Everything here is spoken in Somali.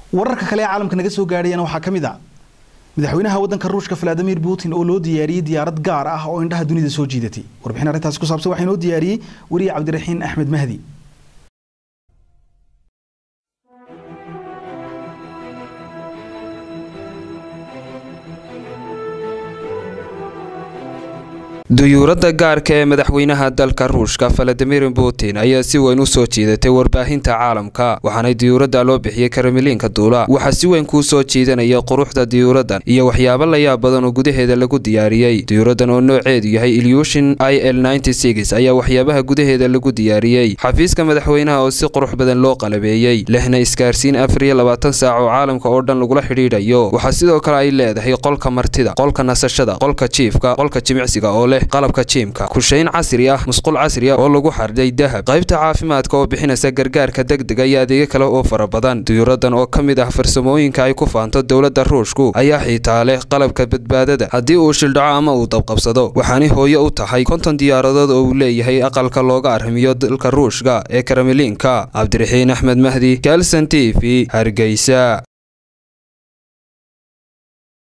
wararka kale ee caalamka naga soo gaadhayana waxaa ka mid a madaxweynaha waddanka ruushka valadimir putin oo loo diyaariyey diyaarad gaar ah oo indhaha dunida soo jiidatay warbixin arrintaasi ku saabsan waxaa inoo diyaariyey weriye cabdiraxiin axmed mahdi duyuuradda gaarka ee madaxweynaha dalka ruushka valadimir putin ayaa si weyn u soo jiidatay warbaahinta caalamka waxaana diyuuradda loo bixiyey karamiliinka duula waxaa si weyn kuu soo jiidanaya quruxda diyuuraddan iyo waxyaabo layaab badan oo gudaheeda lagu diyaariyey diyuuraddan oo nooceedu yahay ilyushin i l ayaa waxyaabaha gudaheeda lagu diyaariyey xafiiska madaxweynaha oo si qurux badan loo qalabeeyey lehna isgaarsiin afar iyo labaatan saac oo caalamka oo dhan lagula xidhiidhayo waxaa sidoo kale ay leedahay qolka martida qolka nasashada qolka jiifka qolka jimicsiga oo leh qalabka jiimka kushayn casri ah musqul casri ah oo lagu xardhay dahab qaybta caafimaadka oo bixinaysa gargaarka degdega iyo adeegyo kale oo fara badan diyuuraddan oo ka mid ah farsamooyinka ay ku faanto dowladda ruushku ayaa xitaa leh qalabka badbaadada haddii uu shildhaco ama uu dabqabsado waxaanay hooyo u tahay konton diyaaradood oo uu leeyahay aqalka looga arrimiyo dalka ruushka ee karamiliinka cabdiraxiin axmed mahdi kalson t v hargeysa